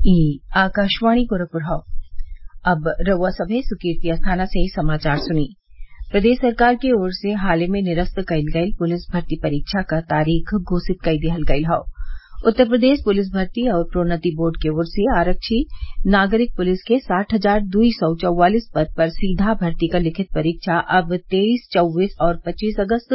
ई आकाशवाणी गोरखपुर हौ अब रउआ सभे सुर्कीर्ति अस्थाना से समाचार सुनी प्रदेश सरकार की ओर से हाल ही में निरस्त कईल गईल पुलिस भर्ती परीक्षा क तारीख घोषित कई दिहल गईल हौ उत्तर प्रदेश पुलिस भर्ती और प्रोन्नति बोर्ड की ओर से आरक्षी नागरिक पुलिस के साठ हजार दुई सौ चौवालीस पद पर सीधा भर्ती क लिखित परीक्षा अब तेईस चौबीस और पच्चीस अगस्त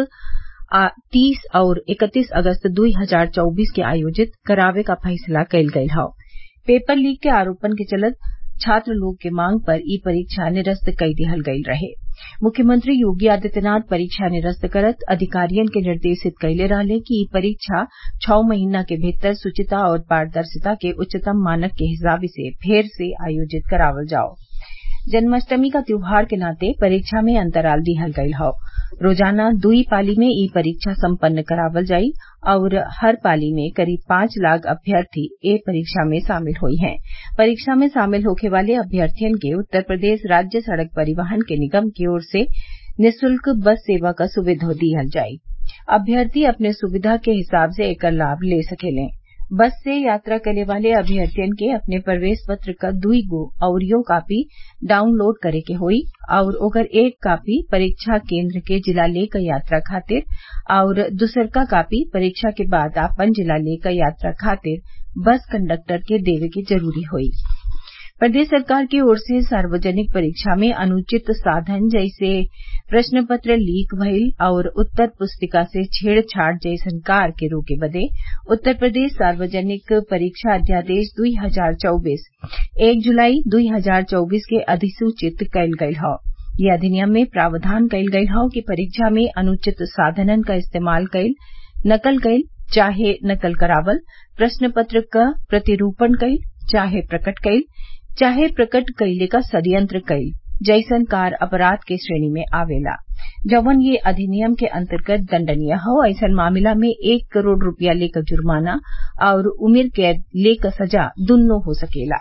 तीस और इकतीस अगस्त दुई हजार चौबीस के आयोजित करावे क फैसला कईल गईल हौ पेपर लीक के आरोपन के चलत छात्र लोग के मांग पर ई परीक्षा निरस्त कई दिहल गईल रहे मुख्यमंत्री योगी आदित्यनाथ परीक्षा निरस्त करत अधिकारियन के निर्देशित कइले रहले कि ई परीक्षा छौ महीना के भीतर शुचिता और पारदर्शिता के उच्चतम मानक के हिसाब से फेर से आयोजित करावल जाओ जन्माष्टमी क त्योहार के नाते परीक्षा में अंतराल दिहल गईल हौ रोजाना दुई पाली में ई परीक्षा सम्पन्न करावल जाई और हर पाली में करीब पांच लाख अभ्यर्थी ए परीक्षा में शामिल हुई हैं परीक्षा में शामिल होखे वाले अभ्यर्थियन के उत्तर प्रदेश राज्य सड़क परिवहन के निगम की ओर से निःशुल्क बस सेवा क सुविधा दिहल जाई अभ्यर्थी अपने सुविधा के हिसाब से एकर लाभ ले सकेलें बस से यात्रा करे वाले अभ्यर्थियन के अपने प्रवेश पत्र क दुई गो अउरिओ कापी डाउनलोड करे के होई और ओकर एक कापी परीक्षा केन्द्र के जिला ले क यात्रा खातिर और दुसरका कापी परीक्षा के बाद आपन जिला ले क यात्रा खातिर बस कंडक्टर के देवे के जरूरी होई प्रदेश सरकार की ओर से सार्वजनिक परीक्षा में अनुचित साधन जैसे प्रश्न पत्र लीक भइल और उत्तर पुस्तिका से छेड़छाड़ जैसन कार्य के रोके बदे उत्तर प्रदेश सार्वजनिक परीक्षा अध्यादेश दुई हजार चौबीस एक जुलाई दुई हजार चौबीस के अधिसूचित कईल गईल हौ ये अधिनियम में प्रावधान कईल गईल हौ कि परीक्षा में अनुचित साधनन क इस्तेमाल कईल नकल कईल चाहे नकल करावल प्रश्न पत्र क प्रतिरूपण कईल चाहे प्रकट कईल चाहे प्रकट कइले क षड्यंत्र कईल जैसन कार्य अपराध के श्रेणी में आवेला जौवन ये अधिनियम के अंतर्गत दंडनीय हौ ऐसन मामला में एक करोड़ रूपया ले क जुर्माना और उम्र कैद ले क सजा दुन्नो हो सकेला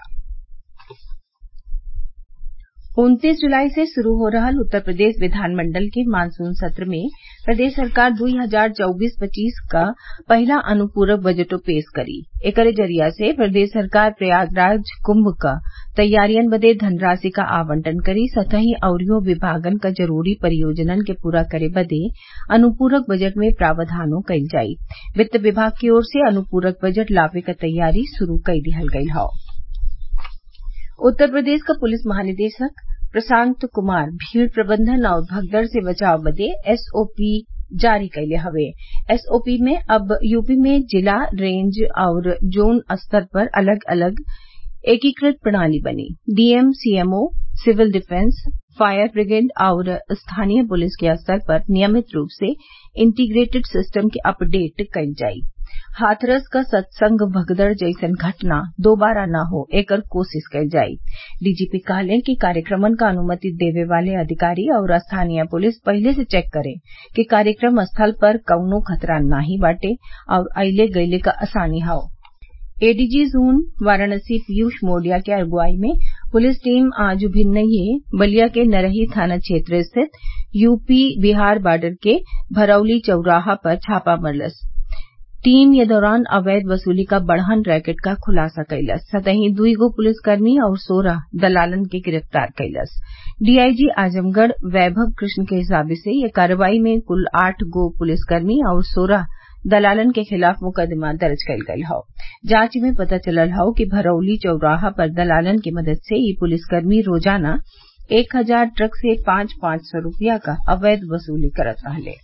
उन्तीस जुलाई से शुरू हो रहल उत्तर प्रदेश विधानमंडल के मानसून सत्र में प्रदेश सरकार दुई हजार चौबीस पच्चीस क पहिला अनुपूरक बजटो पेश करी एकरे जरिया से प्रदेश सरकार प्रयागराज कुंभ क तैयारियन बदे धनराशि क आवंटन करी सतही अउरिओ विभागन क जरूरी परियोजनन के पूरा करे बदे अनुपूरक बजट में प्रावधानो कईल जाई वित्त विभाग की ओर से अनुपूरक बजट लावे क तैयारी शुरू कई दिहल गईल हौ उत्तर प्रदेश क पुलिस महानिदेशक प्रशांत कुमार भीड़ प्रबंधन और भगदड़ से बचाव बदे एसओपी जारी कइले हवे एसओपी में अब यूपी में जिला रेंज और जोन स्तर पर अलग अलग एकीकृत प्रणाली बनी DM CMO civil defence fire brigade और स्थानीय पुलिस के स्तर पर नियमित रूप से इंटीग्रेटेड सिस्टम के अपडेट कईल जाई हाथरस क सत्संग भगदड़ जैसन घटना दोबारा न हो एकर कोशिश कईल जाई डीजीपी कहले कि कार्यक्रमन क अनुमति देवे वाले अधिकारी और स्थानीय पुलिस पहिले से चेक करे कि कार्यक्रम स्थल पर कउनो खतरा नाही बाटे और अइले गइले क आसानी हौ एडीजी जोन वाराणसी पीयूष मोडिया के अगुवाई में पुलिस टीम आज भिन्नये बलिया के नरही थाना क्षेत्र स्थित यूपी बिहार बॉर्डर के भरौली चौराहा पर छापा मरलस टीम ये दौरान अवैध वसूली का बड़हन रैकेट का खुलासा कइलस सतही दुई गो पुलिसकर्मी और सोलह दलालन के गिरफ्तार कइलस डीआईजी आजमगढ़ वैभव कृष्ण के हिसाब से ये कार्रवाई में कुल आठ गो पुलिसकर्मी और सोलह दलालन के खिलाफ मुकदमा दर्ज कईल गईल हौ जांच में पता चलल हौ कि भरौली चौराहा पर दलालन की मदद से ये पुलिसकर्मी रोजाना एक हजार ट्रक से पांच पांच सौ रूपया क अवैध वसूली करत रहले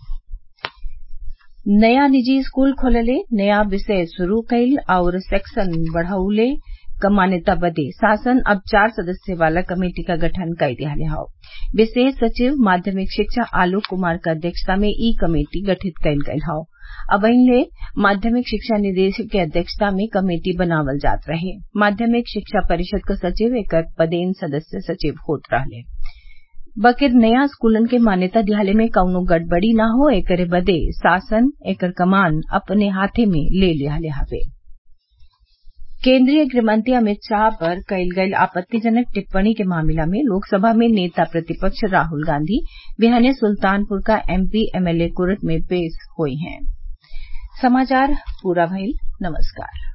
नया निजी स्कूल खोलले नया विषय शुरू कईल और सेक्शन बढ़उले क मान्यता बदे शासन अब चार सदस्य वाला कमेटी का गठन कर दियाले हौ विशेष सचिव माध्यमिक शिक्षा आलोक कुमार क अध्यक्षता में ई कमेटी गठित कईल गईल हौ अबहिले माध्यमिक शिक्षा निदेशक के अध्यक्षता में कमेटी बनावल जात रहे माध्यमिक शिक्षा परिषद क सचिव एकर पदेन सदस्य सचिव होत रहले बकिर नया स्कूलन के मान्यता दियाले में कउनो गड़बड़ी न हो एकरे बदे शासन एकर कमान अपने हाथे में ले लियाले हवे केन्द्रीय गृहमंत्री अमित शाह पर कईल गईल आपत्तिजनक टिप्पणी के मामला में लोकसभा में नेता प्रतिपक्ष राहुल गांधी बिहाने सुल्तानपुर का एमपी एमएलए कोर्ट में पेश हुए हैं समाचार पूरा भइल नमस्कार